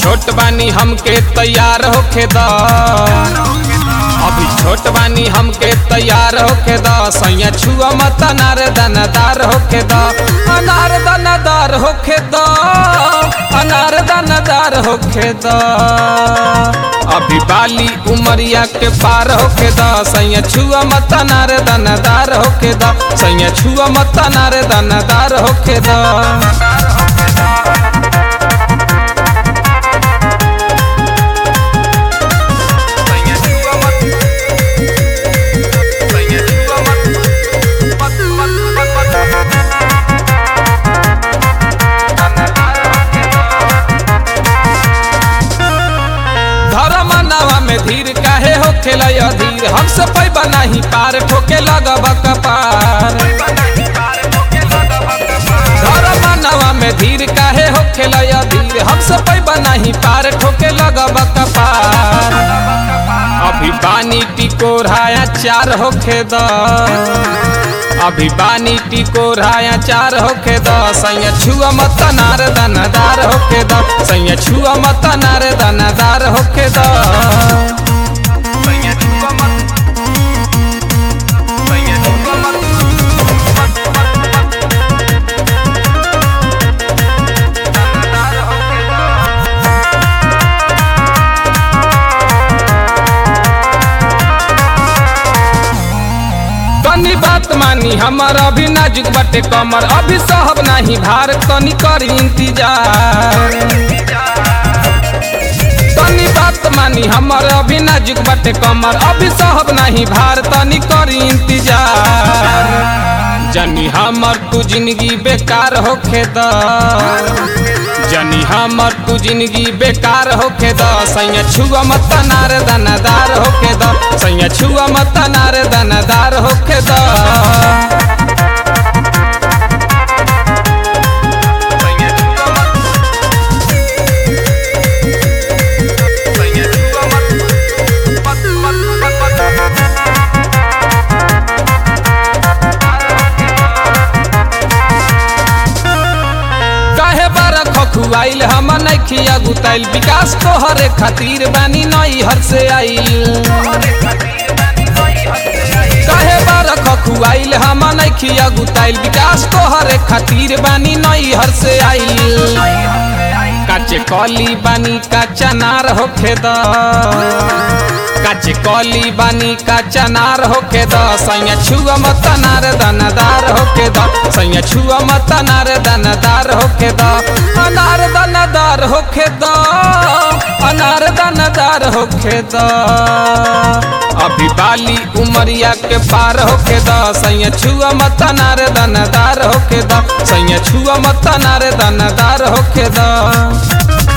छोट बानी हमके तैयार होखे द अभी छोट बानी हमके तैयार होखे द सैया छुआ मत अनार दानादार होखे द अनार दानादार होखे द अनार दानादार होखे द अभी बाली उमरिया के पार होखे द सैया छुआ मत अनार दानादार होखे द सैया छुआ मत अनार दानादार होखे द धर्म नावा में धीर काहे हो खेला अधीर हमसे पैबा नहीं पार ठोके लगब कपार धर्म नावा में धीर काहे हो खेला अधीर हमसे पैबा नहीं पार ठोके लगब कपार अभी पानी टिकोराया चार होखे द अभी बानी टिकोराया चार होखे द सैया छुआ मत नार दानादार होखे द सैया छुआ मत नार दानादार होखे द तनी बात मानी हमर अभी नाजुक बटे कमर अभी सहब नहीं भार तनी करी इंतजार तनी बात मानी हमर अभी नाजुक बटे कमर अभी सहब नहीं भार तनी करी इंतजार जनी हमर तू जिंदगी बेकार होखे द जनी हमर तू जिंदगी बेकार होखे द सैया छुआ मत नार दानादार होखे द सैया छुआ मत नार दानादार होखे द काहे बारा खखुआइल हम नइखिया गुताइल विकास तोहरे खातिर बानी नई हर से आइल काहे बारा खखुआइल हम नइखिया गुताइल विकास तोहरे खातिर बानी नई हर से आइल काचे कली बानी काचा नार होखे द काचे कली बानी काचा नार होखे द सैया छुआ मत नार दानादार होखे द सैया छुआ मत नार दानादार होखे द अनार दानादार होखे द अनार दानादार होखे द अभी बाली उमरिया के पार होखे द सैया छुआ मत नार दानादार होखे द सैया छुआ मत नार दानादार होखे द